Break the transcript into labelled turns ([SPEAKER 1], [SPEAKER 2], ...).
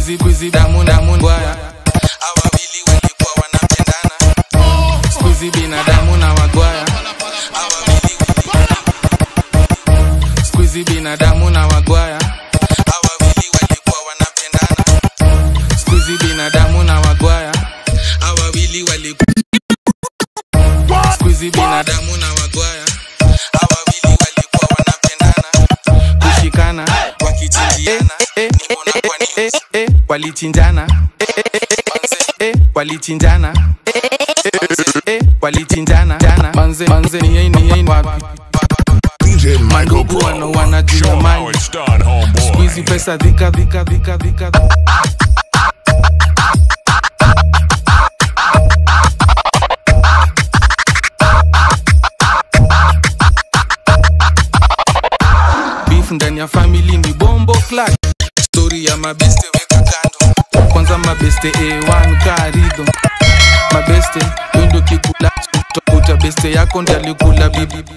[SPEAKER 1] squeezy squeezy damu damu bwaya awawili walikuwa wanapendana squeezy binadamu na wagwaya awawili squeezy binadamu na wagwaya awawili walikuwa wanapendana squeezy binadamu na wagwaya awawili walikuwa squeezy binadamu na wagwaya awawili walikuwa wanapendana kushikana wakichinjiana nimeona kwa news walichinjana Eh, walichinjana Eh, walichinjana jana manze manze ni yei ni yei wapi
[SPEAKER 2] DJ Michael
[SPEAKER 1] mandugu wana
[SPEAKER 2] Pro.
[SPEAKER 1] wanajua
[SPEAKER 3] Show 'em how
[SPEAKER 1] mali
[SPEAKER 3] it's done, homeboy.
[SPEAKER 1] squeezy pesa dhika dhika dhika dhika beef ndani ya family ni bombo clash story ya mabeste weka kando kwanza mabeste a1 karido mabeste wendo kikula utakuta beste yako ndalikula bibi